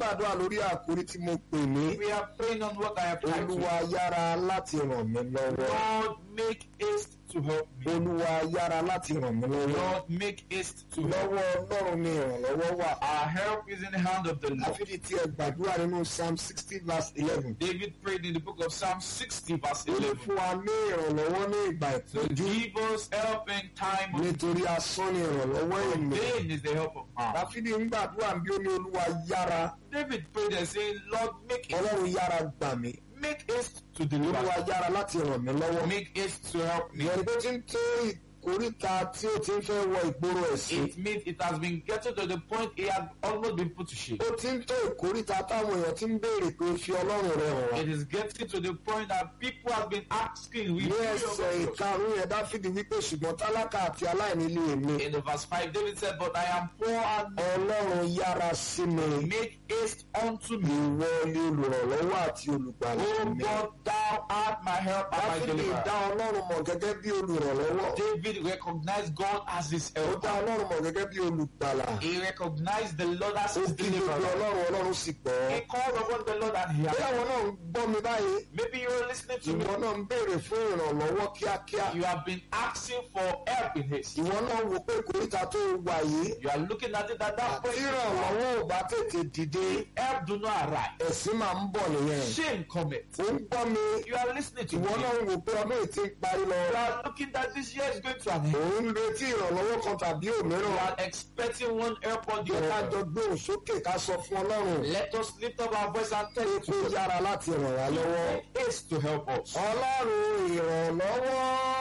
gbàdúrà lórí àkórí tí mo pè ní We are praying on what I have titled. olúwa yára láti ràn mí lọ́wọ́ Lord, make haste to help me. olúwa yára láti ràn mí lọ́wọ́ Lord, make haste to help lọ́wọ́ ọlọ́run ni ìrànlọ́wọ́ wà Our help is in the hand of the Lord. àfihàn tí ẹ gbàdúrà nínú psalm sixty verse eleven David prayed in the book of Psalm 60, verse ó ní 11. fún wa ní ìrànlọ́wọ́ ní ìgbà So ìtọ́jú give us help in time of nítorí asán ni ìrànlọ́wọ́ ènìyàn pain is the help of man. dáfídì ń gbàdúrà bí ó ní olúwa yára David prayed and saying, Lord, make haste, ọlọ́run yára gbà mí make haste to olúwa deliver. yára láti ràn mí lọ́wọ́ Make haste to help me. ìyẹn ni pé tí ń tó ìkóríta tí ó ti ń fẹ́ wọ ìgboro ẹ̀sìn It means it has been getting to the point it has almost been put to shame. ó ti ń tó ìkóríta táwọn èèyàn ti ń béèrè pé fi ọlọ́run rẹ hàn wá It is getting to the point that people have been asking, we ní ẹsẹ̀ ìkarùn yẹn dáfídì wípé ṣùgbọ́n tálákà àti aláìní lè mi In the verse 5, David said, But I am poor and ọlọ́run yára sí mi make haste unto me. ìwọ ni olùrànlọ́wọ́ àti olùgbàlà O mi God, thou art my help and my dáfídì dá deliverer. ọlọ́run mọ̀ gẹ́gẹ́ bí olùrànlọ́wọ́ David recognized God as his ó help. dá ọlọ́run mọ̀ gẹ́gẹ́ bí olùgbàlà He recognized the Lord as ó his kí gbogbo deliverer. ọlọ́run ọlọ́run sì gbọ́ He called upon the Lord and he bí answered. àwọn náà ń gbọ́ mi báyìí Maybe you're listening to me. ìwọ náà ń béèrè fún ìrànlọ́wọ́ kíákíá You have been asking for help in haste. ìwọ náà wò pé ìkóríta tó wà yìí You are looking at it at that tí point. ìrànlọ́wọ́ ò bá tètè dìde Help do not arrive. ẹ̀sìn máa ń bọ̀ nìyẹn Shame cometh. ó ń gbọ́ mi You are listening to ìwọ me. náà ń wò pé ọdún yìí ti ń parí lọ You are looking that this year is going to an end. òun ń retí ìrànlọ́wọ́ kan tàbí You òmíràn are expecting one help on the jẹ́ ká other. jọ gbé òun sókè ká sọ fún ọlọ́run Let us lift up our voice and tell pé you kó yára láti ràn wá lọ́wọ́. to haste to help us. ọlọ́run ìrànlọ́wọ́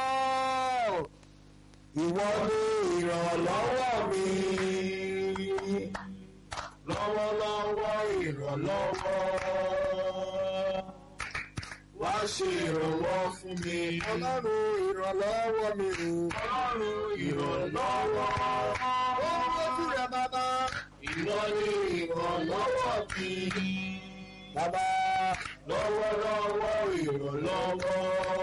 ìwọ ni ìrànlọ́wọ́ mi lọ́wọ́lọ́wọ́ ìrànlọ́wọ́ wá ṣe ìrànwọ́ fún mi. ọlọ́run ìrànlọ́wọ́ mi o. ọlọ́run ìrànlọ́wọ́. ó ń lójú rẹ̀ bàbá. ìwọ ni ìrànlọ́wọ́ mi. bàbá lọ́wọ́lọ́wọ́ ìrànlọ́wọ́.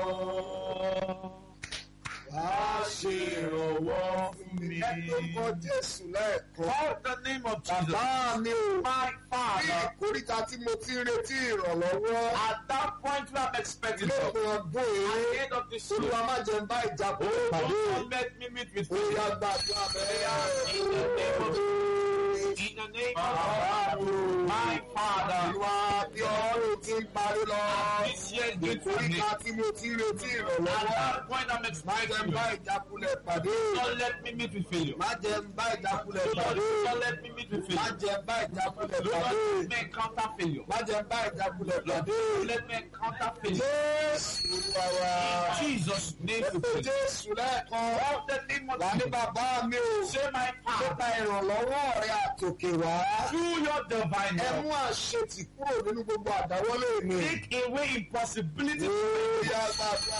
wá ṣe ìrànwọ́ fún mi. ẹ tó kọ Jésù lẹ́ẹ̀kan. Call the name of Jesus. bàbá mi o. My ní Father. ìkóríta tí mo ti ń retí ìrànlọ́wọ́. At that point where I'm expecting help. lópin ọdún At yìí. the end of this olúwa year. má jẹ́ ń bá ìjábọ̀ Oh, pàdé. don't let me meet with ó failure. yá gbàdúrà bẹ́ẹ̀. In the name of In the name of my Father. Olúwa bí ọrùn ti ń parí lọ. This year is going to an ìkóríta end. tí mo ti ń retí At ìrànlọ́wọ́. that point I'm má jẹ́ ń expecting bá help. ìjákulẹ̀ pàdé. Don't let me meet with failure. má jẹ́ ń bá ìjákulẹ̀ Don't, pàdé. don't let me meet with má failure. jẹ́ ń bá ìjákulẹ̀ Don't pàdé. let me encounter failure. má jẹ́ ń bá ìjákulẹ̀ pàdé. Don't let me encounter failure. Jésù Olúwa wa. In Jesus' name Ẹ we pé pray. Jésù lẹ́ẹ̀kan. Call the name of Wà ní Jesus. bàbá mi o. Say my Nípa Father. ìrànlọ́wọ́ rẹ àtòkè wá. Through your divine Ẹ help. mú àṣetì kúrò nínú gbogbo àdáwọ́lé mi. Take away impossibility. Lórí agbára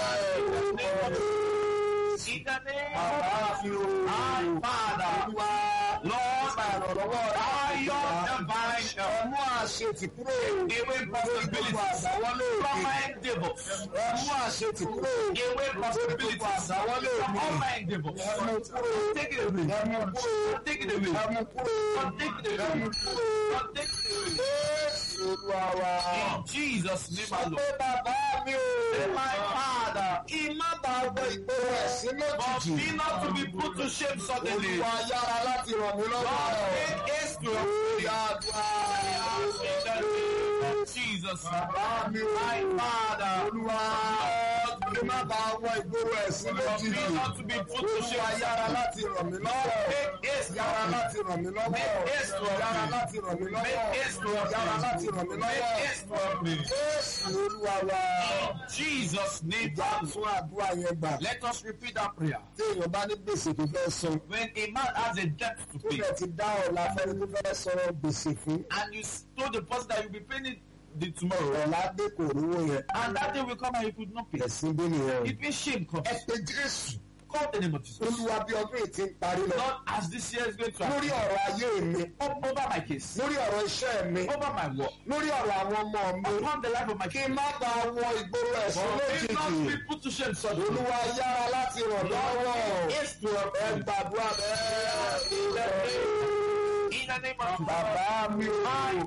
bẹ́ẹ̀. In the name Bàbá of mi o. my Father. Olúwa. Lord, Nípa ìrànlọ́wọ́ rẹ by àtòkè your wá. divine Ẹ help. mú àṣetì kúrò Away nínú gbogbo possibilities. àdáwọ́lé From mi. my endeavors. Ẹ mú àṣetì kúrò Away nínú gbogbo possibilities. àdáwọ́lé From mi. all my endeavors. Ẹ mú kúrò. Take it away. Ẹ mú kúrò. Take it away. Ẹ mú kúrò. Take it Ẹ away. mú kúrò. Take it away. Jésù Olúwa wa. In Jesus' name, my Sọ Lord. pé bàbá mi o. Say, my Father. Kí má bàa wọ ìgboro ẹ̀sìn But lójijì. be not to be put to shame suddenly. Olúwa yára láti ràn mí lọ́wọ́. God, make haste to help me. Ìyá àdúrà. In the name of Jesus. Bàbá mi o. My Father. Olúwa. Kí má bàa wọ ìgboro ẹ̀sìn But lójijì. be not to be put to Olúwa shame. yára láti ràn mí lọ́wọ́. Make haste to Yára help me. láti ràn mí lọ́wọ́. Make haste to help Yára me. láti ràn mí lọ́wọ́. Make haste to help Yára me. láti ràn mí Make lọ́wọ́. haste to help me. Jésù Olúwa wa. In Jesus' name. Ìjà tún àdúrà yẹn gbà. Let us repeat that prayer. Tí èèyàn bá ní gbèsè tó fẹ́ san. When a man has a debt to Tó pay, bẹ̀ ti dá ọ̀la fẹ́ni tó fẹ́ sọ̀rọ̀ gbèsè fún. and you told the person that you'll be paying it the tomorrow, Ọ̀la dé kò rówó yẹn. and that day will come and you could not pay. Ẹ̀sìn bí nìyẹn o. It means shame comes. Ẹ pe Jésù. Call the name of Jesus. Olúwa bí ọdún yìí ti ń parí lọ. Lord, as this year is going to Lórí happen, ọ̀rọ̀ ayé mi. over my case, Lórí ọ̀rọ̀ iṣẹ́ mi. over my work, Lórí ọ̀rọ̀ àwọn ọmọ mi. upon the life of my Kí kids, n má bàa wọ ìgboro ẹ̀sìn May not lójijì. be put to shame suddenly. Olúwa yára láti ràn lọ́wọ́. Yes, to help Ẹ me. gbàdúrà bẹ́ẹ̀. In the name of Jesus. Bàbá mi o.